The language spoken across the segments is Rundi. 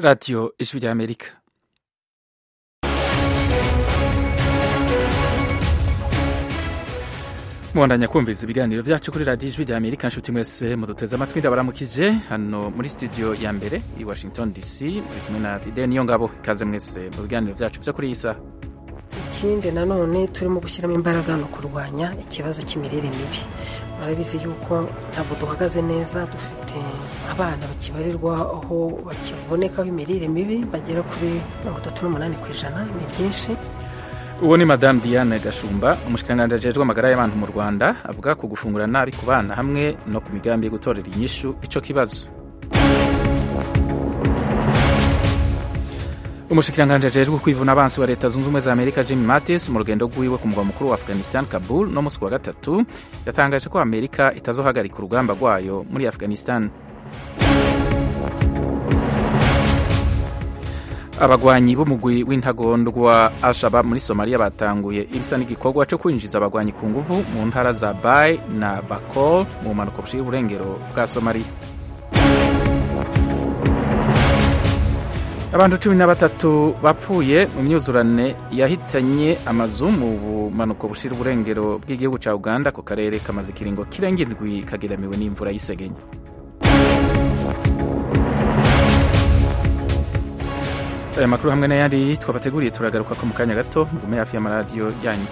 radiyo ijwi ry'amerika mubandanya kumviriza ibiganiro byacu kuri radiyo ijwi ry'amerika nshuti mwese muduteze amatwi ndabaramukije hano muri studio ya mbere i washington dc muri kumwe na fide niyo ngabo ikaze mwese mu biganiro byacu byo kuri iyi saha ikindi nanone turimo gushyiramo imbaraga ni ukurwanya ikibazo cy'imirire mibi murabizi yuko ntabwo duhagaze neza dufite abana bakibarirwa aho bakibonekaho imirire mibi bagera kuri mirongo itatu n'umunani ku ijana ni byinshi uwo ni madamu diane gashumba umushikiranganji ajejwe amagara y'abantu mu rwanda avuga ku gufungura nabi ku bana hamwe no ku migambi yo gutorera inyishu ico kibazo umushikiranganji ajejwe kwivuna abansi wa leta zunze ubumwe za amerika jim mattis mu rugendo rwiwe ku mugwa mukuru wa afghanistan kabul no musi wa gatatu yatangaje ko amerika itazohagarika urugamba rwayo muri afghanistan abagwanyi b'umugwi w'intagondwa al-shabab muri somaliya batanguye ibisa n'igikorwa cyo kwinjiza abagwanyi ku nguvu mu ntara za bay na bakol mu bumanuko bushira uburengero bwa somaliya abantu cumi na batatu bapfuye mu myuzurane yahitanye amazu mu bumanuko bushira uburengero bw'igihugu cya uganda ku karere kamaze ikiringo kirenga indwi kageramiwe n'imvura y'isegenya aya makuru hamwe n'ayandi twabateguriye turagaruka ko mu kanya gato mugume hafi y'amaradiyo yanyu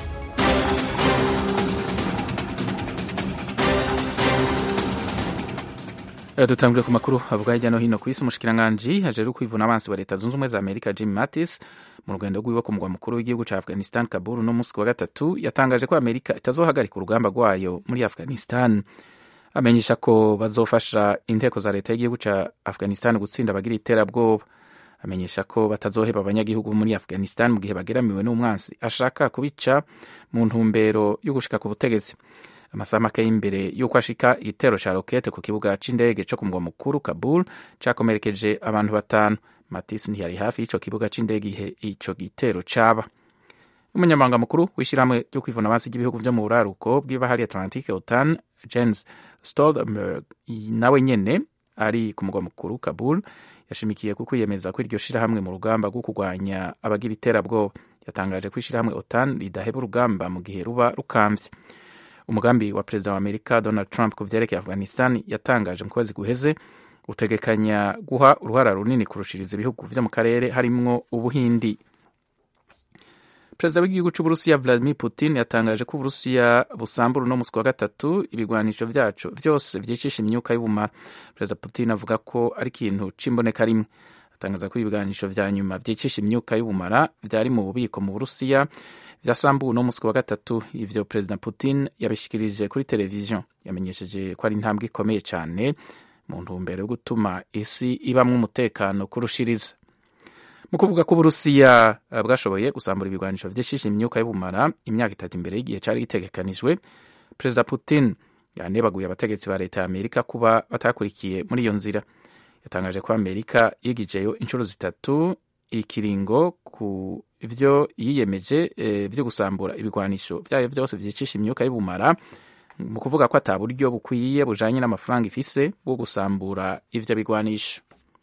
dutangire ku makuru avuga hirya no hino ku isi umushikiranganji hajejwe kwivuna abansi wa leta zunze ubumwe za amerika jim mattis mu rugendo rwiwe ku mugwa mukuru w'igihugu cya afghanistan kabul no munsi wa gatatu yatangaje ko amerika itazohagarika urugamba rwayo muri afghanistan amenyesha ko bazofasha inteko za leta y'igihugu cya afghanistan gutsinda abagira iterabwoba amenyesha ko batazoheba abanyagihugu muri afghanistan mu gihe bageramiwe n'umwansi ashaka kubica mu ntumbero yo gushika ku butegetsi amasaha make y'imbere y'uko ashika igitero ca rokete ku kibuga c'indege co ku mugwa mukuru kabul cakomerekeje abantu batanu matis ntiyari hafi y'ico kibuga c'indege ihe ico gitero caba umunyamabanga mukuru w'ishyirahamwe ryo kwivuna abansi ry'ibihugu vyo mu buraruko bw'ibahari atlantique otan jens stoltenberg nawe nyene ari ku mugwa mukuru kabul yashimikiye ku kwiyemeza ko iryo shirahamwe mu rugamba rwo kurwanya abagira iterabwoba yatangaje ko ishirahamwe otan ridaheba urugamba mu gihe ruba rukamvye umugambi wa perezida wa amerika donald trump ku vyerekeye afghanistan yatangaje mu kwezi guheze utegekanya guha uruhara runini kurushiriza ibihugu vyo mu karere harimwo ubuhindi perezida w'igihugu c'uburusiya vladimir putin yatangaje ko uburusiya busambura uno musi wa gatatu ibigwanisho vyaco vyose vyicisha imyuka y'ubumara perezida putin avuga ko ari ikintu c'imboneka rimwe atangaza ko ibigwanisho vya nyuma vyicisha imyuka y'ubumara vyari mu bubiko mu burusiya vyasambuwe uno musi wa gatatu ivyo perezida putin yabishikirije kuri televiziyo yamenyesheje ko ari intambwe ikomeye cane mu ntumbero yo gutuma isi ibamwo umutekano kurushiriza mu kuvuga ko uburusiya bwashoboye gusambura ibigwanisho vyishisha imyuka y'ubumara imyaka itatu imbere y'igihe cari gitegekanijwe perezida putin yanebaguye abategetsi ba leta ya amerika kuba batakurikiye muri iyo nzira yatangaje ko amerika yigijeyo inshuro zitatu ikiringo ku vyo yiyemeje e, vyo gusambura ibigwanisho vyayo vyose vyicisha imyuka y'ubumara mu kuvuga ko ata buryo bukwiye bujanye n'amafaranga ifise bwo gusambura ivyo bigwanisho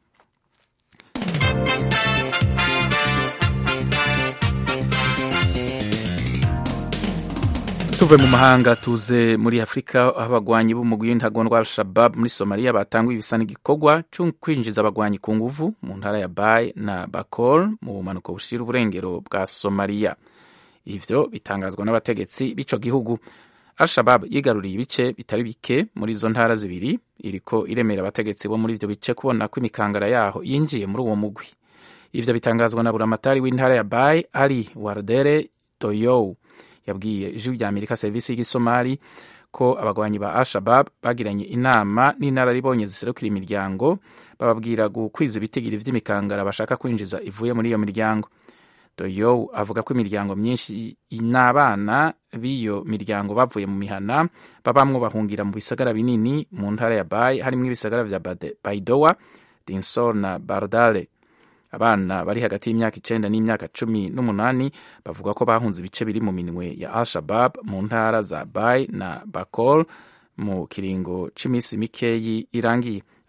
tuve mu mahanga tuze muri afurika aho abagwanyi b'umugwi w'intagondwa al-shabab muri somaliya batanguye ibisa n'igikorwa cyo kwinjiza abagwanyi ku nguvu mu ntara ya bay na bakol mu bumanuko bushira uburengero bwa somaliya ivyo bitangazwa n'abategetsi b'ico gihugu al-shabab yigaruriye ibice bitari bike muri izo ntara zibiri iriko iremera abategetsi bo muri ivyo bice kubona ko imikangara yaho yinjiye muri uwo mugwi ivyo bitangazwa na buramatari w'intara ya bay ali wardere toyow yabwiye ijwi rya amerika serivisi y'igisomali ko abagwanyi ba al-shabab bagiranye inama n'inararibonye ziserukira imiryango bababwira gukwiza ibitigiri vy'imikangara bashaka kwinjiza ivuye muri iyo miryango doyow avuga ko imiryango myinshi n'abana b'iyo miryango bavuye mu mihana babamwo bahungira mu bisagara binini mu ntara ya bay harimwo ibisagara vya baidowa dinsor na bardale abana bari hagati y'imyaka icenda n'imyaka cumi n'umunani bavuga ko bahunze ibice biri mu minwe ya al-shabab mu ntara za bay na bakol mu kiringo c'imisi mikeyi irangiye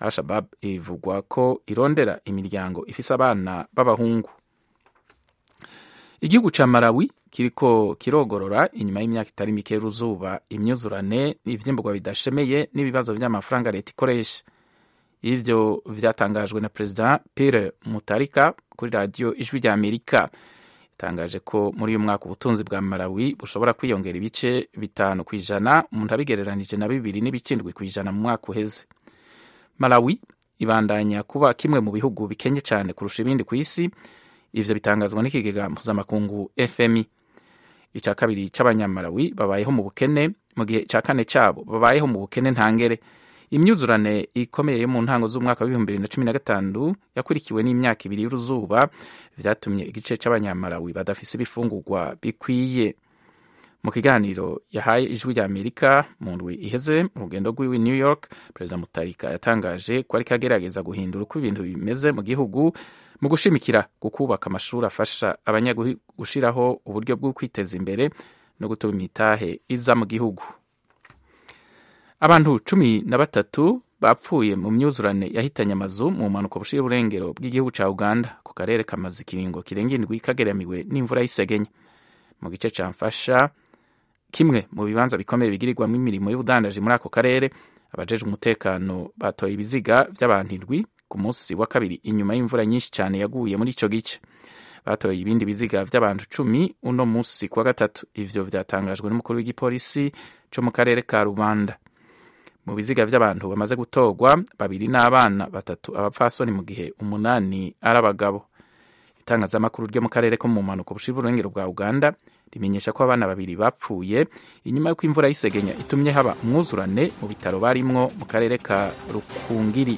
al-shabab ivugwa ko irondera imiryango ifise abana b'abahungu igihugu ca malawi kiriko kirogorora inyuma y'imyaka itari mike y'uruzuba imyuzurane ivyimburwa bidashemeye n'ibibazo vy'amafaranga leta ikoresha ivyo vyatangajwe na perezida Pierre Mutarika kuri radiyo ijwi rya Amerika itangaje ko muri uyu mwaka ubutunzi bwa Malawi bushobora kwiyongera ibice bitanu ku ijana umuntu abigereranije na bibiri n'ibikindwi ku ijana mu mwaka uheze Malawi ibandanya kuba kimwe mu bihugu bikenye cyane kurusha ibindi ku isi ivyo bitangazwa n'ikigega mpuzamakungu FMI ica kabiri c'abanyamalawi babayeho mu bukene mu gihe ica kane cabo babayeho mu bukene ntangere imyuzurane ikomeye yo mu ntango z'umwaka w'ibihumbi bibiri na cumi na gatanu yakurikiwe n'imyaka ibiri y'uruzuba vyatumye igice c'abanyamalawi badafise ibifungurwa bikwiye mu kiganiro yahaye ijwi rya amerika mu ndwi iheze mu rugendo rw'iwe new york perezida mutarika yatangaje ko ariko agerageza guhindura uko ibintu bimeze mu gihugu mu gushimikira gukubaka amashuri afasha abanyagihugu gushiraho uburyo bwo kwiteza imbere no gutuma imitahe iza mu gihugu abantu cumi na batatu bapfuye mu myuzurane yahitanye amazu mu mpanuka bushira uburengero bw'igihugu ca uganda ku karere kamaze ikiringo kirenga indwi kageramiwe n'imvura y'isegenya mu gice ca mfasha kimwe mu bibanza bikomeye bigirirwamo imirimo y'ubudandaji muri ako karere abajejwe umutekano batoye ibiziga vy'abantu indwi ku munsi wa kabiri inyuma y'imvura nyinshi cyane yaguye muri ico gice batoye ibindi biziga vy'abantu cumi uno munsi kuwa gatatu ivyo vyatangajwe n'umukuru w'igipolisi co mu karere ka rubanda mu biziga vy'abantu bamaze gutorwa babiri n'abana batatu abapfasoni mu gihe umunani ari abagabo itangazamakuru ryo mu karere ko mu mpanuka bushira uburengero bwa uganda rimenyesha ko abana babiri bapfuye inyuma y'uko imvura y'isegenya itumye haba umwuzurane mu bitaro barimwo mu karere ka rukungiri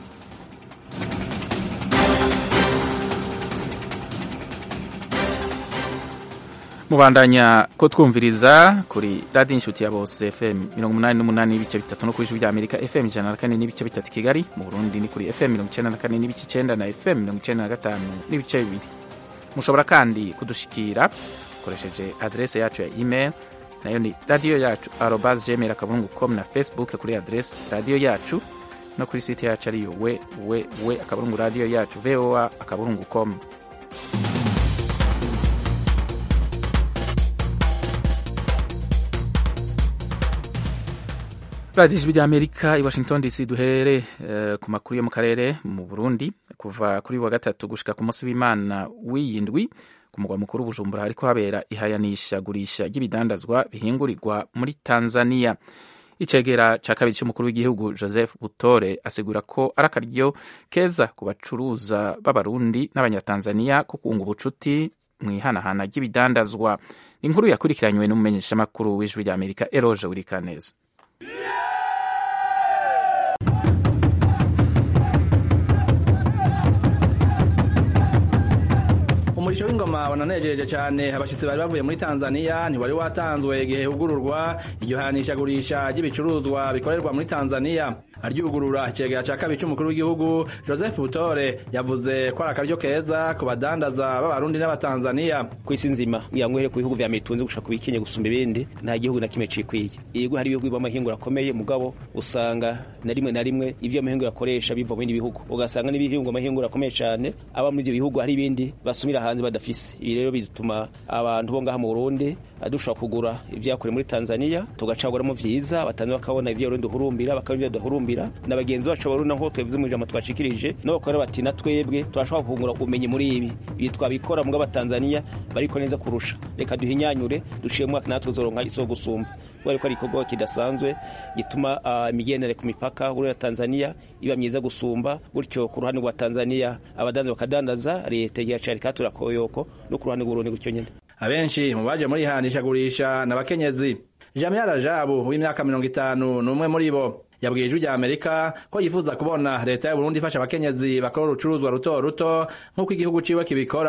mubandanya ko twumviriza kuri radiyo inshuti ya bose fm mirongo umunani n'umunani n'ibice bitatu no ku ijwi rya amerika fm ijana na kane n'ibice bitatu kigali mu burundi ni kuri fm mirongo icenda na kane n'ibice icenda na fm mirongo icenda na gatanu n'ibice bibiri mushobora kandi kudushikira ukoresheje adrese yacu ya email nayo ni radiyo yacu arobas gmail akaburungu com na facebook kuri adrese radiyo yacu no kuri site yacu ariyo we we we akaburungu radiyo yacu voa akaburungu com radiyo ijwi ry'amerika i washington dc duhere uh, ku makuru yo mu karere mu burundi kuva kuri wa gatatu gushika ku munsi w'imana w'iyindwi ku mugwa mukuru bujumbura hariko habera ihayanisha gurisha ry'ibidandazwa bihingurirwa muri tanzania icegera ca kabiri c'umukuru w'igihugu joseph butore asigura ko ari akaryo keza ku bacuruza b'abarundi n'abanyatanzania ko kunga ubucuti mw'ihanahana ry'ibidandazwa inkuru yakurikiranywe n'umumenyeshamakuru w'ijwi ry'amerika eroje wirikaneza umurisho w'ingoma wananejereje cyane abashyitsi bari bavuye muri tanzania ntiwari watanzwe igihe hugururwa iryo hanishagurisha ry'ibicuruzwa bikorerwa muri tanzania aryugurura icegera cya kabiri cy'umukuru w'igihugu joseph butore yavuze ko ari akaryo keza ku badandaza b'abarundi n'abatanzania ku isi nzima kugira ngo uhere ku bihugu vya mitunzi gushaka kubikinye gusumba ibindi nta gihugu na kimwe cikwiye yego hari ibihugu b'amahinguro akomeye mugabo usanga na rimwe na rimwe ivyo amahinguro akoresha biva mu bindi bihugu ugasanga n'ibihingwa amahinguro akomeye cane aba muri ivyo bihugu hari ibindi basumira hanze badafise ibi rero bituma abantu bo ngaha mu burundi dushobora kugura ivyakorewe muri tanzania tugacaguramo vyiza abatanzania bakabona ivyo burundi duhurumbira bakabona ivyo duhurumbira na bagenzi bacu barundi naho twebwe mu ijambo twashikirije nabo bakora bati na twebwe turashobora kungura ubumenyi muri ibi ibi twabikora mu b'abatanzania bariko neza kurusha reka duhinyanyure duciye mwaka natwe uzoronka iso gusumba kubera ko ari igikorwa kidasanzwe gituma imigendere ku mipaka uri na tanzania iba myiza gusumba gutyo ku ruhande rwa tanzania abadandaza bakadandaza leta yacu katura koyoko no ku ruhande rw'urundi gutyo nyine abenshi mu baje muri hanishagurisha n'abakenyezi jamia rajabu w'imyaka mirongo itanu n'umwe muri bo yabwiye ijwi rya amerika ko yifuza kubona leta y'uburundi ifasha abakenyezi bakora urucuruzwa ruto ruto nk'uko igihugu ciwe kibikora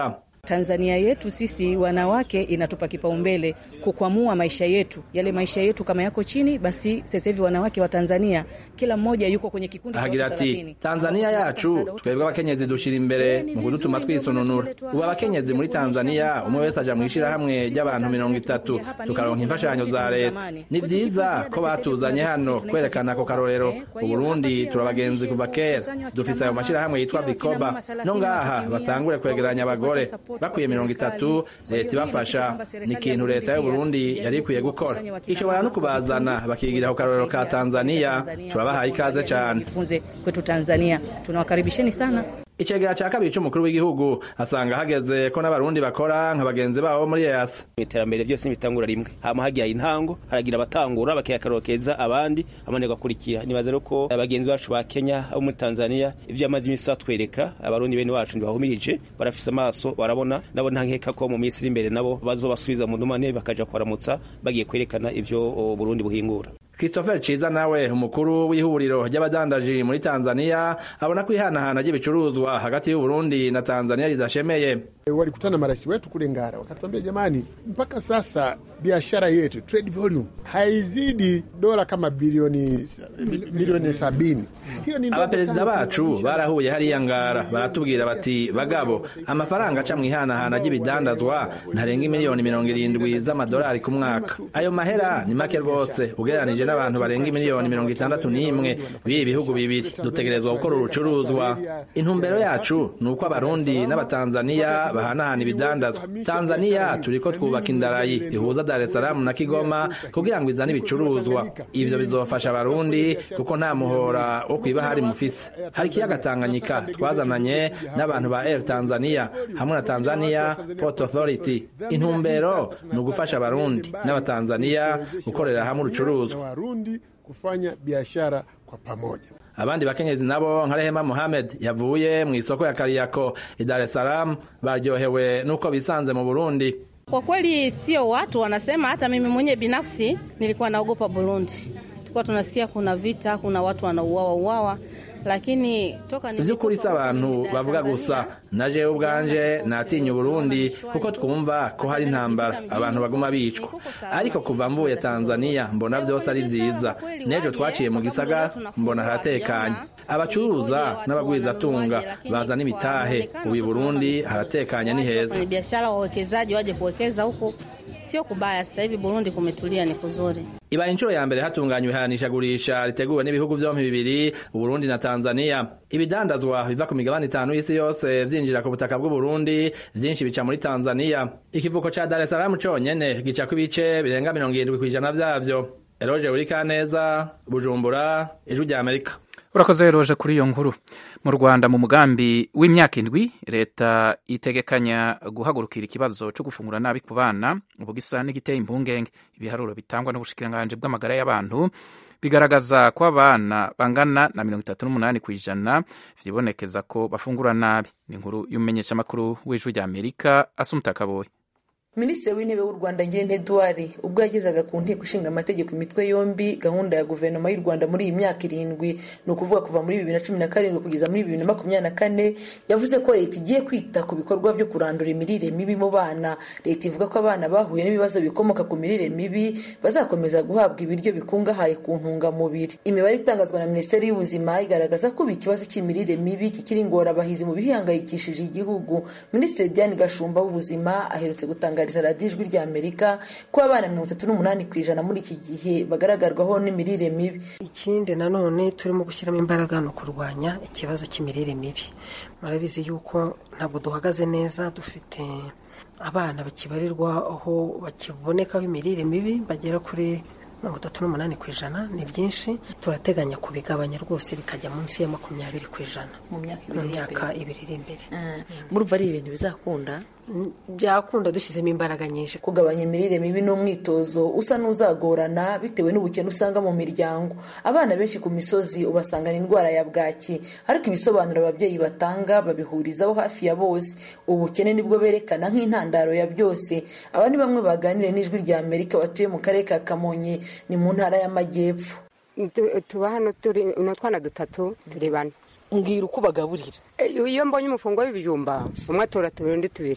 Tanzania yetu sisi wanawake inatupa kipaumbele kukwamua maisha yetu, yale maisha yetu kama yako chini, basi sasa hivi wanawake wa Tanzania kila mmoja yuko kwenye kikundi ahagira ati tanzania yacu twebwe abakenyezi dushira imbere mu kudutuma twisononura ubu abakenyezi muri tanzania umwe wese aja mw'ishirahamwe ry'abantu mirongo itatu tukaronka imfashanyo za leta ni vyiza ko batuzanye hano kwerekana ako karorero uburundi turabagenzi kuva kera dufise ayo mashirahamwe yitwa vikoba no ngaha batangure kwegeranya abagore bakwiye mirongo itatu leta ibafasha ni ikintu leta y'uburundi yari ikwiye gukora ishobora no kubazana bakigira ku karorero ka tanzania turabahaye ikaze cane jifunze kwetu Tanzania. Tunawakaribisheni sana. icegera ca kabiri c'umukuru w'igihugu asanga hageze ko n'abarundi bakora nka bagenzi babo muri EAC iterambere byose ntibitangura rimwe hama hagira intango haragira abatangura bakiyakarokeza abandi abandi bagakurikira nibaza rero ko abagenzi bacu ba Kenya abo muri Tanzania ivyo amazi imisi batwereka abarundi bene wacu ntibahumirije barafise amaso barabona nabo nta nkeka ko mu minsi iri imbere nabo bazobasubiza mu ndumane bakaja kwaramutsa bagiye kwerekana ivyo o, Burundi buhingura Christopher Ciza nawe umukuru w'ihuriro ry'abadandaji muri Tanzania abona ko ihanahana ry'ibicuruzwa hagati y'u Burundi na Tanzania ridashemeye walikutana marais wetu kule Ngara wakatuambia, jamani, mpaka sasa biashara yetu trade volume haizidi dola kama bilioni milioni sabini. Hiyo ni abaperezida bacu barahuye hariya Ngara baratubwira bati bagabo amafaranga aca mw'ihanahana ry'ibidandazwa ntarenga miliyoni mirongo irindwi z'amadolari ku mwaka ayo mahera ni make rwose ugereranije n'abantu barenga miliyoni mirongo itandatu n'imwe b'ibi bihugu bibiri dutegerezwa gukora urucuruzwa intumbero yacu ni uko abarundi n'abatanzaniya bahanahana ibidandazwa tanzaniya turiko twubaka indarayi ihuza dar es salaam na kigoma kugira ngo izane ibicuruzwa ivyo bizofasha abarundi kuko nta muhora wo kwibahari mufise hari ikiyaga tanganyika twazananye n'abantu ba air tanzania hamwe na tanzania port authority intumbero ni ugufasha abarundi n'abatanzaniya gukorera hamwe urucuruzwa Warundi kufanya biashara kwa pamoja. abandi bakenyezi nabo nka Rehema Mohamed yavuye mu isoko ya Kariako i Dar es Salaam baryohewe nuko bisanze mu Burundi. Kwa kweli sio watu wanasema, hata mimi mwenyewe binafsi nilikuwa naogopa Burundi. Tulikuwa tunasikia kuna vita, kuna watu wanauawa uawa, lakini toka Vy'ukuri si abantu bavuga gusa na jewe ubwanje natinya Uburundi kuko twumva ko hari intambara abantu baguma bicwa ariko kuva mvuye Tanzania mbona vyose ari vyiza n'ejo twaciye mu gisagara mbona haratekanye abacuruza n'abagwizatunga bazana imitahe ubu i Burundi haratekanye ni heza ni biashara, wawekezaji waje kuwekeza huku, sio kubaya. Sasa hivi Burundi kumetulia, ni kuzuri. ibaye inshuro ya mbere hatunganywa ihanishagurisha riteguwe n'ibihugu vyompi bibiri uburundi na tanzania ibidandazwa biva ku migabane itanu y'isi yose vyinjira ku butaka bw'uburundi vyinshi bica muri tanzania ikivuko ca dar es salaam conyene gicako ibice birenga mirongo irindwi kw'ijana vyavyo eroje urikaneza bujumbura ijwi rya amerika urakoze roje kuri iyo nkuru mu rwanda mu mugambi w'imyaka indwi leta itegekanya guhagurukira ikibazo cyo gufungura nabi ku bana ubu gisa n'igiteye impungenge ibiharuro bitangwa n'ubushikiranganji bw'amagara y'abantu bigaragaza ko abana bangana na mirongo itatu n'umunani ku ijana vyibonekeza ko bafungura nabi ni inkuru y'umumenyeshamakuru w'ijwi rya amerika asumuta kaboyi minisitiri w'intebe w'u rwanda ngirente eduard ubwo yagezaga ku nteko ishinga amategeko imitwe yombi gahunda ya guverinoma y'u rwanda muri iyi myaka irindwi ni ukuvuga kuva muri bibiri na cumi na karindwi kugeza muri bibiri na makumyabiri na kane yavuze ko leta igiye kwita ku bikorwa byo kurandura imirire mibi mu bana leta ivuga ko abana bahuye n'ibibazo bikomoka ku mirire mibi bazakomeza guhabwa ibiryo bikungahaye ku ntungamubiri imibare itangazwa na minisiteri y'ubuzima igaragaza ko ubu ikibazo cy'imirire mibi kikiri ingorabahizi mu bihangayikishije igihugu minisitiri diane gashumba w'ubuzima aherutse gutanga gutangariza radiyo ijwi rya amerika ko abana mirongo itatu n'umunani ku ijana muri iki gihe bagaragarwaho n'imirire mibi ikindi nanone turimo gushyiramo imbaraga ni ukurwanya ikibazo cy'imirire mibi murabizi yuko ntabwo duhagaze neza dufite abana bakibarirwa aho bakibonekaho imirire mibi bagera kuri mirongo itatu n'umunani ku ijana ni byinshi turateganya kubigabanya rwose bikajya munsi ya makumyabiri ku ijana mu myaka mu ibiri myaka ibiri iri imbere murumva ari ibintu bizakunda byakunda dushyizemo imbaraga nyinshi kugabanya imirire mibi ni umwitozo usa n'uzagorana bitewe n'ubukene usanga mu miryango abana benshi ku misozi ubasangana indwara ya bwaki ariko ibisobanuro ababyeyi batanga babihurizaho hafi ya bose ubukene nibwo berekana nk'intandaro ya byose aba ni bamwe baganiriye n'ijwi rya amerika batuye mu karere ka kamonyi ni mu ntara y'amajyepfo tuba hano turi utwana dutatu turi bane mbwira uko bagaburira iyo mbonye umufungo w'ibijumba umwe atora tubiri undi tubiri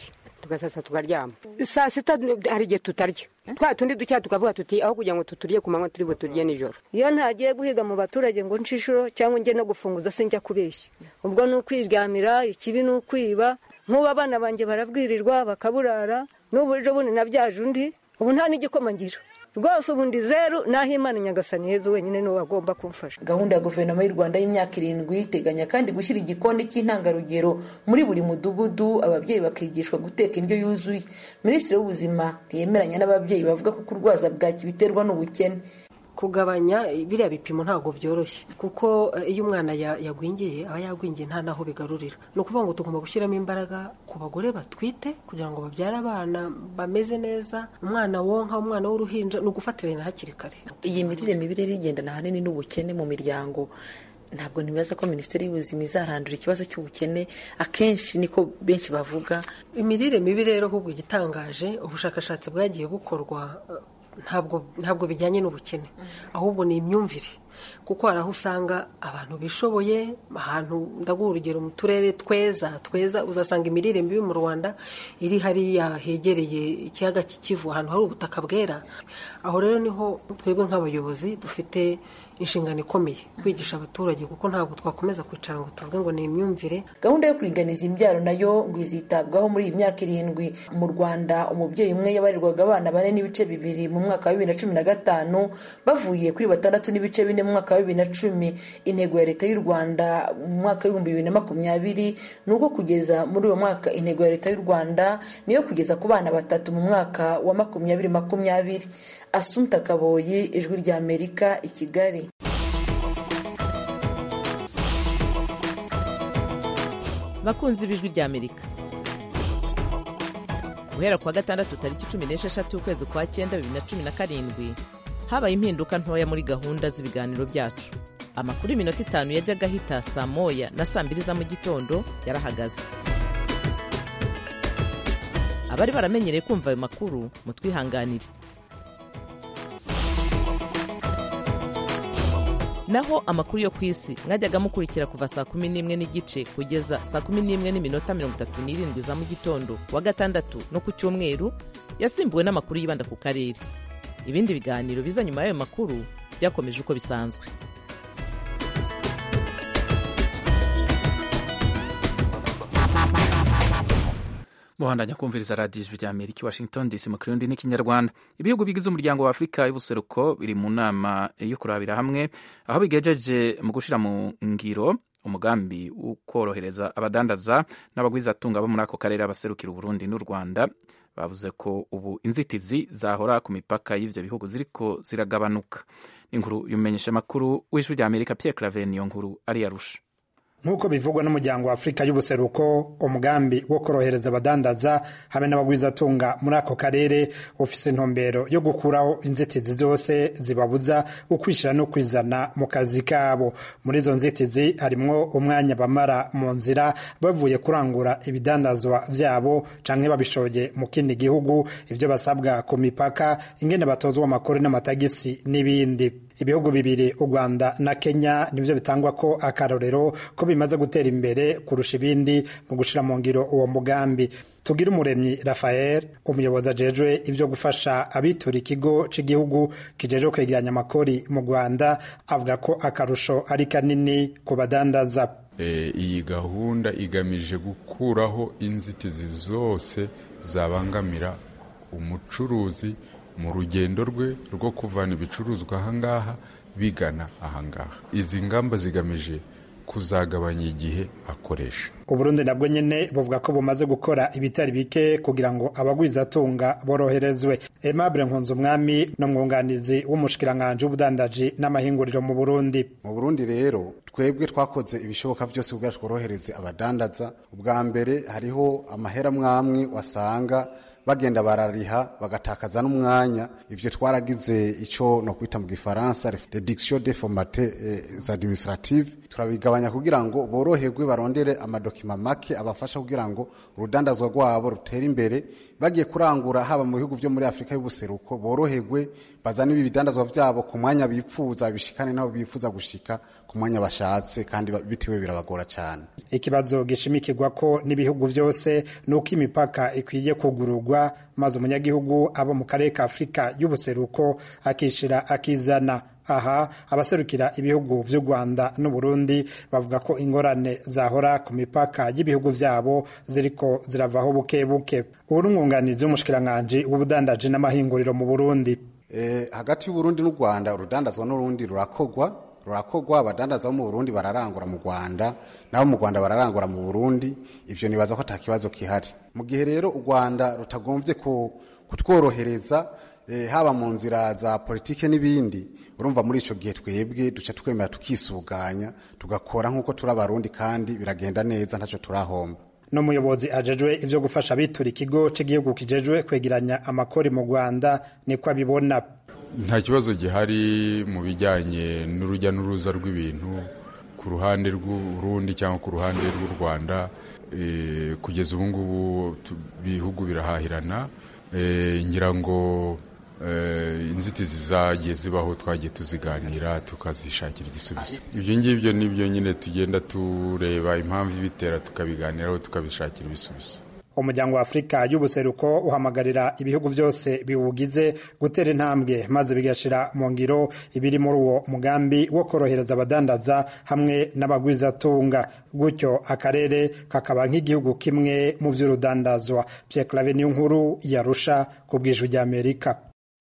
tugasasa tukaryama saa sita hari igihe tutarya twa tundi ducya tukavuga tuti aho kugira ngo tuturye ku manywa turi buturye nijoro iyo ntagiye guhiga mu baturage ngo nshishuro cyangwa njye no gufunguza sinjya kubeshya ubwo ni ukwiryamira ikibi ni ukwiba nk'ubu abana banjye barabwirirwa bakaburara n'ubu ejo bundi nabyaje undi ubu nta n'igikoma ngira rwose ubundi zeru naho imana nyagasani heza wenyine niwe wagomba kumfasha gahunda ya guverinoma y'u rwanda y'imyaka irindwi iteganya kandi gushyira igikoni cy'intangarugero muri buri mudugudu ababyeyi bakigishwa guteka indyo yuzuye minisitiri w'ubuzima ntiyemeranya n'ababyeyi bavuga ko kurwaza bwaki biterwa n'ubukene kugabanya biriya bipimo ntabwo byoroshye kuko iyo umwana yagwingiye aba yagwingiye nta n'aho bigarurira ni ukuvuga ngo tugomba gushyiramo imbaraga ku bagore batwite kugira ngo babyare abana bameze neza umwana wonka umwana w'uruhinja ni ugufatirana hakiri kare iyi mirire mibi rero igendana ahanini n'ubukene mu miryango ntabwo ntibaza ko minisiteri y'ubuzima izarandura ikibazo cy'ubukene akenshi niko benshi bavuga imirire mibi rero ahubwo igitangaje ubushakashatsi bwagiye bukorwa ntabwo ntabwo bijyanye n'ubukene ahubwo ni imyumvire kuko hari aho usanga abantu bishoboye ahantu ndaguha urugero mu turere tweza tweza uzasanga imirire mibi mu rwanda iri hariya hegereye ikiyaga cy'ikivu ahantu hari ubutaka bwera aho rero niho twebwe nk'abayobozi dufite inshingano ikomeye kwigisha abaturage kuko ntabwo twakomeza kwicara ngo tuvuge ngo ni imyumvire gahunda yo kuringaniza imbyaro nayo ngo izitabwaho muri iyi myaka irindwi mu rwanda umubyeyi umwe yabarirwaga abana bane n'ibice bibiri mu mwaka wa bibiri na cumi na gatanu bavuye kuri batandatu n'ibice bine mu mwaka wa bibiri na cumi intego ya leta y'u rwanda mu mwaka w'ibihumbi bibiri na makumyabiri ni uko kugeza muri uwo mwaka intego ya leta y'u rwanda niyo kugeza ku bana batatu mu mwaka wa makumyabiri makumyabiri asunta kaboyi ijwi rya amerika i kigali bakunzi b'ijwi rya amerika guhera kuwa gatandatu tariki cumi n'esheshatu ukwezi kwa cyenda bibiri na cumi na karindwi habaye impinduka ntoya muri gahunda z'ibiganiro byacu amakuru y'iminota itanu yajyaga ahita saa moya na saa mbiri za mu gitondo yarahagaze abari baramenyereye kumva ayo makuru mutwihanganire naho amakuru yo ku isi mwajyaga mukurikira kuva saa kumi n'imwe n'igice kugeza saa kumi n'imwe n'iminota mirongo itatu n'irindwi za mu gitondo wa gatandatu no ku cyumweru yasimbuwe n'amakuru yibanda ku karere ibindi biganiro biza nyuma y'ayo makuru byakomeje uko bisanzwe muhandanya kumviriza radiyo ijwi rya amerika washington dc mu kirundi n'ikinyarwanda ibihugu bigize umuryango wa afurika y'ubuseruko biri mu nama yo kurabira hamwe aho bigejeje mu gushyira mu ngiro umugambi wo korohereza abadandaza n'abagwizatunga bo muri ako karere abaserukira uburundi n'u rwanda bavuze ko ubu inzitizi zahora ku mipaka y'ibyo bihugu ziriko ziragabanuka inkuru yumenyesha amakuru w'ijwi rya amerika pierre claver niyo nkuru ari yarusha nk'uko bivugwa n'umuryango wa afurika y'ubuseruko umugambi wo korohereza abadandaza hamwe n'abagwizatunga muri ako karere ufise intumbero yo gukuraho inzitizi zose zibabuza ukwishyira no kwizana mu kazi kabo muri izo nzitizi harimwo umwanya bamara mu nzira bavuye kurangura ibidandazwa byabo canke babishoye mu kindi gihugu ibyo basabwa ku mipaka ingene batozwa amakuru n'amatagisi n'ibindi ibihugu bibiri u rwanda na kenya nibyo bitangwa ko akarorero ko bimaze gutera imbere kurusha ibindi mu gushyira mu ngiro uwo mugambi tugira umuremyi rafael umuyobozi ajejwe ibyo gufasha abitura ikigo cy'igihugu kijejwe kwegeranya amakori mu rwanda avuga ko akarusho ari kanini ku badandaza iyi gahunda igamije gukuraho inzitizi zose zabangamira umucuruzi mu rugendo rwe rwo kuvana ibicuruzwa ahangaha bigana ahangaha izi ngamba zigamije kuzagabanya igihe akoresha uburundi nabwo nyine buvuga ko bumaze gukora ibitari bike kugira ngo abagwizatunga boroherezwe aimable nkunzumwami ni umwunganizi w'umushikiranganji w'ubudandaji n'amahinguriro mu burundi mu burundi rero twebwe twakoze ibishoboka byose kugira tworohereze abadandaza ubwa mbere hariho amahera mwamwe wasanga bagenda barariha bagatakaza n'umwanya ivyo twaragize ico no kwita mu gifaransa reduction de formate eh, administrative turabigabanya kugira ngo boroherwe barondere amadokima make abafasha kugira ngo urudandazwa rwabo rutere imbere bagiye kurangura haba mu bihugu vyo muri Afrika y'ubuseruko boroherwe bazane ibi bidandazwa vyabo ku mwanya bipfuza bishikane nabo bifuza gushika ku mwanya bashatse kandi bitiwe birabagora cyane ikibazo gishimikirwa ko n'ibihugu vyose nuko imipaka ikwiye kugururwa maze umunyagihugu abo mu karere ka Afrika y'ubuseruko akishira akizana aha abaserukira ibihugu vy'u Rwanda n'u Burundi bavuga ko ingorane zahora ku mipaka y'ibihugu vyabo ziriko ziravaho buke buke ubu n'umwunganizi w'umushikiranganji w'ubudandaji n'amahinguriro mu Burundi eh, hagati y'u Burundi n'u Rwanda urudandazwa n'urundi rurakogwa rurakogwa abadandaza bo mu Burundi bararangura mu Rwanda nabo mu Rwanda bararangura mu Burundi ivyo nibaza ko atakibazo kihari mu gihe rero u Rwanda rutagombye kutworohereza eh, haba mu nzira za politike n'ibindi urumva muri ico gihe twebwe duca twemera tukisuganya tugakora nk'uko turi abarundi kandi biragenda neza ntacyo turahomba n'umuyobozi ajejwe ivyo gufasha abitura ikigo c'igihugu kijejwe kwegeranya amakori mu Rwanda niko abibona nta kibazo gihari mu bijyanye n'urujya n'uruza rw'ibintu ku ruhande rw'urundi cyangwa ku ruhande rw'u rwanda kugeza ubu ngubu ibihugu birahahirana ngira ngo inzitizi zagiye zibaho twagiye tuziganira tukazishakira igisubizo ibyo ngibyo nibyo nyine tugenda tureba impamvu ibitera tukabiganiraho tukabishakira ibisubizo umuryango wa afurika y'ubuseruko uhamagarira ibihugu byose biwugize gutera intambwe maze bigashira mu ngiro ibiri muri uwo mugambi wo korohereza abadandaza hamwe n'abagwizatunga gutyo akarere kakaba nk'igihugu kimwe mu by'urudandazwa pyeklave niyo nkuru yarusha ku bw'ijwi ry'amerika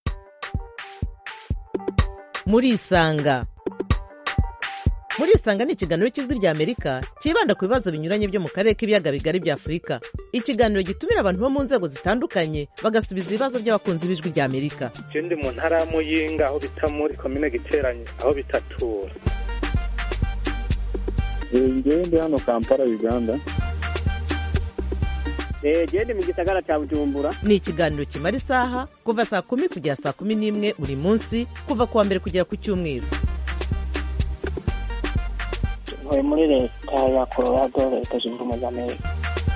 muri isanga muri isanga ni ikiganiro cy'ijwi rya amerika cyibanda ku bibazo binyuranye byo mu karere k'ibiyaga bigari bya afurika ikiganiro gitumira abantu bo mu nzego zitandukanye bagasubiza ibibazo by'abakunzi b'ijwi rya amerika je ndi mu ntara ya muyinga aho bita muri komine giteranye aho bitatura ngewe ndi hano kampala uganda gende mu gisagara cya bujumbura ni ikiganiro kimara isaha kuva saa kumi kugera saa kumi n'imwe buri munsi kuva ku wa mbere kugera ku cyumweru ntuye muri leta ya colorado leta zunze ubumwe za amerika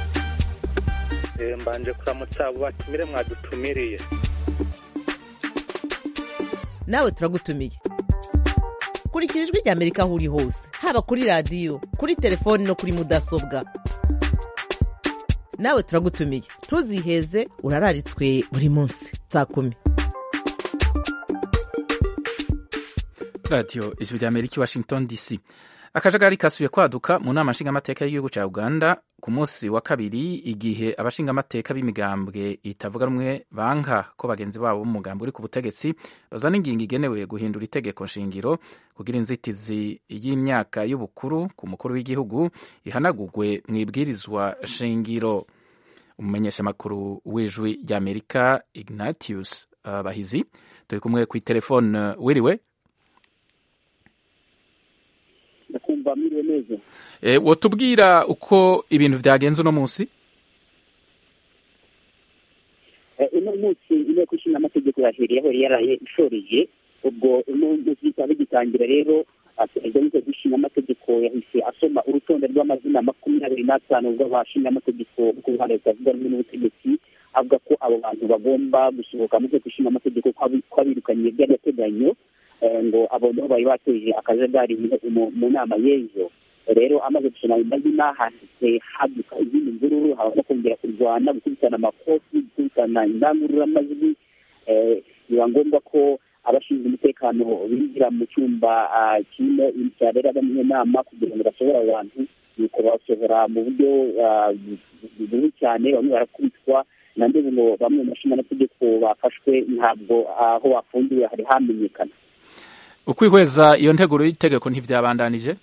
mbanje kuramutsa abo batumire mwadutumiriye nawe turagutumiye kurikira ijwi rya amerika aho uri hose haba kuri radiyo kuri telefoni no kuri mudasobwa nawe turagutumiye ntuziheze urararitswe buri munsi saa kumi radiyo ijwi rya amerika i washington dc akajagari kasubiye kwaduka mu nama nshingamateka y'igihugu cya uganda ku munsi wa kabiri igihe abashingamateka b'imigambwe itavuga rumwe banka ko bagenzi babo b'umugambi uri ku butegetsi bazana ingingo igenewe guhindura itegeko nshingiro kugira inzitizi y'imyaka y'ubukuru ku mukuru w'igihugu ihanagurwe mu ibwirizwa shingiro umumenyeshamakuru w'ijwi ry'amerika ignatius uh, bahizi turi kumwe ku itelefone wiriwe ndakumva mwiriwe neza e, wotubwira uko ibintu vyagenze uno munsi uno munsi inteko ishinga amategeko yaheriyeho yaraye ishoreye ubwo uno munsi bikaba bigitangira rero perezida w'inteko ishinga amategeko yahise asoma urutonde rw'amazina makumyabiri n'atanu rw'abashinga amategeko bo ku ruhande rutavuga rumwe n'ubutegetsi avuga ko abo bantu bagomba gusohoka mu nteko ishinga amategeko ko abirukanye by'agateganyo ngo abo nibo bari bateje akajagari mu nama y'ejo rero amaze gusoma ayo mazina hahise haduka izindi mvururu habamo kongera kurwana gukubitana amakofi gukubitana indangururamajwi biba ngombwa ko abashinzwe umutekano binjira mu cyumba kirimo cyaberagamo iyo nama kugira ngo basohore abo bantu nuko basohora mu buryo bubi cyane bamwe barakubitwa na ndebe ngo bamwe mu bashingamategeko bafashwe ntabwo aho bafungiwe hari hamenyekana ukwihweza iyo nteguro y'itegeko ntivyabandanije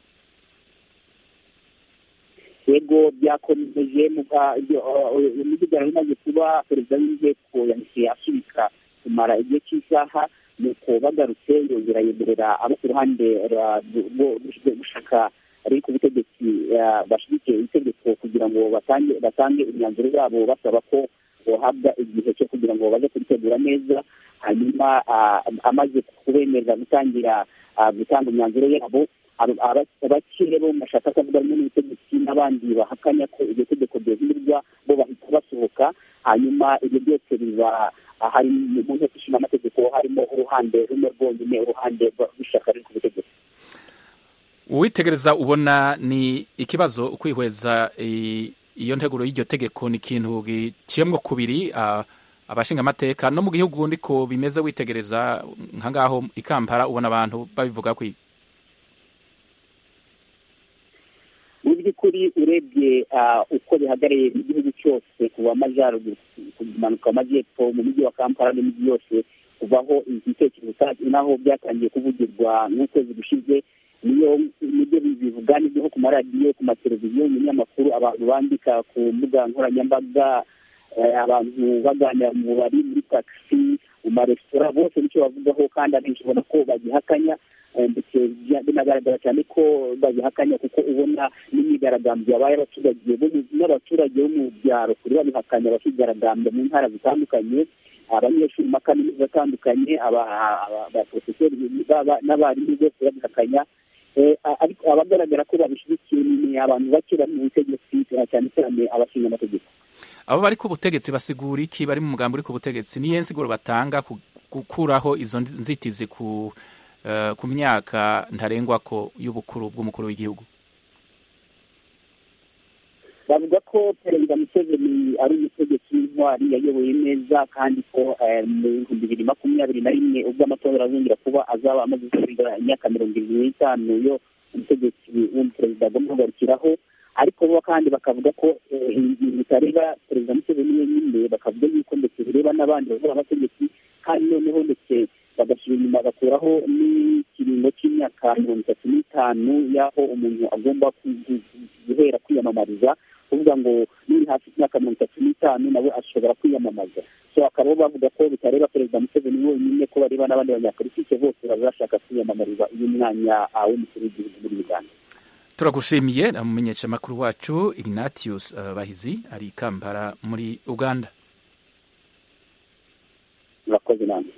yego byakomeje imidugararo imaze kuba perezida w'inteko yahise asubika kumara igihe cy'isaha nuko bagarutse yongera yemerera abo ku ruhande rwo gushaka ari ku butegetsi bashyigikiye itegeko kugira ngo batange batange imyanzuro yabo basaba ko bahabwa igihe cyo kugira ngo baze kuritegura neza hanyuma amaze kubemerera gutangira gutanga imyanzuro yabo abakire bo mu mashyaka atavuga rumwe n'ubutegetsi n'abandi bahakanya ko iryo tegeko ryahindurwa bo bahita basohoka hanyuma ibyo byose biba hari mu nteko ishinga amategeko harimo uruhande rumwe rwonyine uruhande rw'ishyaka riri ku butegetsi uwitegereza ubona ni ikibazo kwihweza iyo nteguro y'iryo tegeko ni ikintu giciyemwo kubiri abashinga amateka no mu gihugu ndiko bimeze witegereza nka ngaho i Kampala ubona abantu babivuga kwi mu by'ukuri urebye uko bihagarariye igihugu cyose kuva amajyaruguru kumanuka amajyepfo mu mujyi wa kampala n'imijyi yose kuvaho ibitekerezo naho byatangiye kuvugirwa n'ukwezi gushize niyo nibyo bivuga nibyo nko ku maradiyo ku mateleviziyo mu binyamakuru abantu bandika ku mbuga nkoranyambaga abantu baganira mu bari muri takisi mu maresitora bose nicyo bavugaho kandi abenshi ubona ko bagihakanya ndetse binagaragara cyane ko babihakanya kuko ubona n'imyigaragambyo yabaye abaturage n'abaturage bo mu byaro kuri babihakanya bakigaragambya mu ntara zitandukanye abanyeshuri mu makaminuza atandukanye abaprofeseri n'abarimu bose babihakanya ariko abagaragara ko babishyigikiye ni abantu bake bari mu butegetsi cyane cyane abashinga amategeko abo bari ku butegetsi basigura iki bari mu mugambi uri ku butegetsi niyo nsiguro batanga gukuraho izo nzitizi ku ku myaka ntarengwa ko y'ubukuru bw'umukuru w'igihugu bavuga ko perezida museveni ari umutegetsi w'intwari yayoboye neza kandi ko mu bihumbi bibiri makumyabiri na rimwe ubwo amatora azongera kuba azaba amaze kurenga imyaka mirongo irindwi n'itanu yo umutegetsi w'umuperezida agomba kugarukiraho ariko bo kandi bakavuga ko ibintu bitareba perezida museveni wenyine bakavuga yuko ndetse bireba n'abandi bavuga abategetsi kandi noneho ndetse bagashyira inyuma bagakuraho n'ikiringo cy'imyaka mirongo itatu n'itanu y'aho umuntu agomba guhera kwiyamamariza kuvuga ngo nuri hafi y'imyaka mirongo itatu n'itanu nawe ashobora kwiyamamaza so akaba bavuga ko bitareba perezida museveni wenyine ko bareba n'abandi banyapolitike bose bazashaka kwiyamamariza uyu mwanya w'umukuru w'igihugu muri uganda turagushimiye na mumenyeshamakuru wacu ignatius uh, bahizi ari i kampala muri uganda murakoze namwe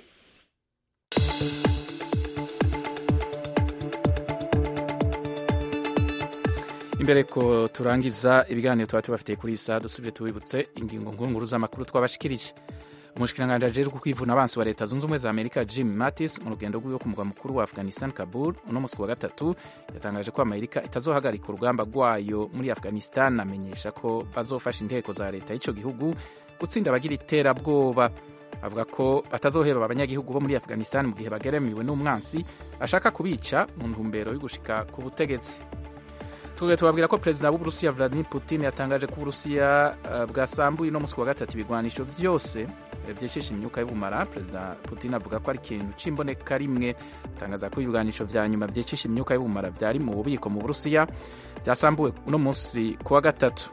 imbere ko turangiza ibiganiro tuba tubafitiye kuri isa dusubire tubibutse ingingo nkuru z'amakuru twabashikirije umushikiranganji ajejwe kwivuna abansi wa leta zunze ubumwe za amerika jim mattis mu rugendo rwiwe ku mugwa mukuru wa afghanistan kabul uno munsi wa gatatu yatangaje ko amerika itazohagarika urugamba rwayo muri afghanistan amenyesha ko bazofasha inteko za leta y'icyo gihugu gutsinda abagira iterabwoba avuga ko batazoheba abanyagihugu bo muri afghanistan mu gihe bageramiwe n'umwansi ashaka kubica mu ntumbero yo gushika ku butegetsi tuge tubabwira ko perezida w'uburusiya vladimir putin yatangaje ko uburusiya uh, bwasambuye no munsi wa gatatu ibigwanisho byose byicisha imyuka y'ubumara perezida putin avuga ko ari ikintu c'imboneka rimwe atangaza ko ibigwanisho vya nyuma vyicisha imyuka y'ubumara vyari mu bubiko mu burusiya vyasambuwe uno munsi ku wa gatatu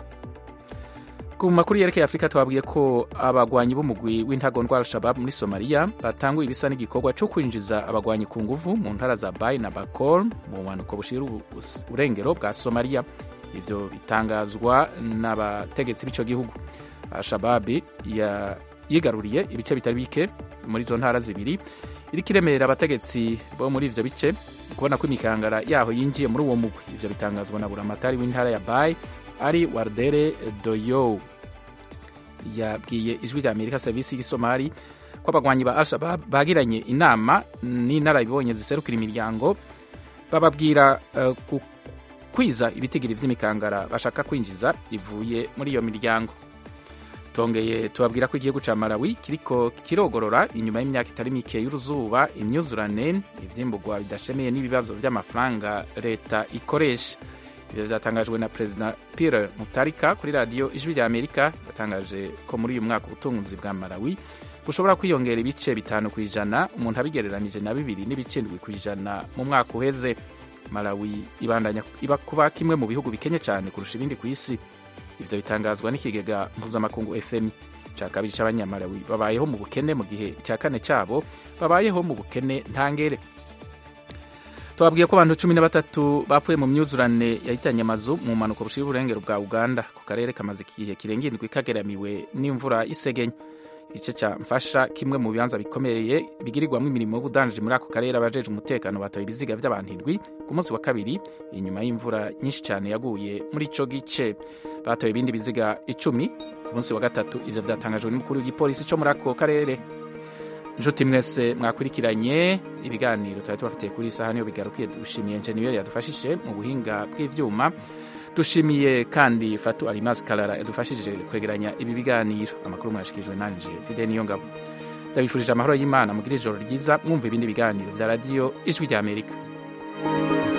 ku makuru yerekeye afurika twabwiye ko abagwanyi b'umugwi w'intagondwa al-shabab muri somaliya batanguye ibisa n'igikorwa cyo kwinjiza abagwanyi ku nguvu mu ntara za bayi na bakor mu bumanuko bushira uburengero bwa somaliya ivyo bitangazwa n'abategetsi b'ico gihugu al-shabab yigaruriye ibice bitari bike muri izo ntara zibiri iriko iremera abategetsi bo muri ivyo bice kubona ko imikangara yaho yinjiye muri uwo mugwi ivyo bitangazwa na buramatari w'intara ya bayi ari wardere doyo yabwiye ijwi rya amerika serivisi y'isomali ko abagwanyi ba al-shabab bagiranye inama n'inararibonye ziserukira imiryango bababwira uh, kwiza ibitigiri vy'imikangara bashaka kwinjiza ivuye muri iyo miryango tongeye tubabwira ko igihugu ca malawi kiriko kirogorora inyuma y'imyaka itari mike y'uruzuba imyuzurane ivyimburwa bidashemeye n'ibibazo vy'amafaranga leta ikoresha ibyo byatangajwe na perezida Pierre Mutarika kuri radiyo ijwi rya Amerika yatangaje ko muri uyu mwaka ubutunzi bwa Malawi bushobora kwiyongera ibice bitanu ku ijana umuntu abigereranije na bibiri n'ibice ndwi ku ijana mu mwaka uheze Malawi ibandanya iba kuba kimwe mu bihugu bikenye cyane kurusha ibindi ku isi ivyo bitangazwa n'ikigega mpuzamakungu FMI cya kabiri c'abanyamalawi babayeho mu bukene mu gihe icya kane cyabo babayeho mu bukene ntangere twabwiye ko abantu cumi na batatu bapfuye mu myuzurane yahitanye amazu mu mpanuka bushira uburengero bwa uganda ku karere kamaze igihe kirenga indwi kageramiwe n'imvura y'isegenya igice cya mfasha kimwe mu bibanza bikomeye bigirirwamo imirimo y'ubudandaji muri ako karere abajeje umutekano batoye ibiziga by'abantu indwi ku munsi wa kabiri inyuma y'imvura nyinshi cyane yaguye muri ico gice batoye ibindi biziga icumi ku munsi wa gatatu ivyo vyatangajwe n'umukuru w'igipolisi co muri ako karere nshuti mwese mwakurikiranye ibiganiro twari tubafitiye kuri isaha niyo bigarukiye dushimiye enjeniyeri yadufashije mu buhinga bw'ivyuma dushimiye kandi fatu alimas karara yadufashije kwegeranya ibi biganiro amakuru mwashikirijwe nanje fide niyo ngabo ndabifurije amahoro y'imana mugire ijoro ryiza mwumva ibindi biganiro vya radiyo ijwi ry'amerika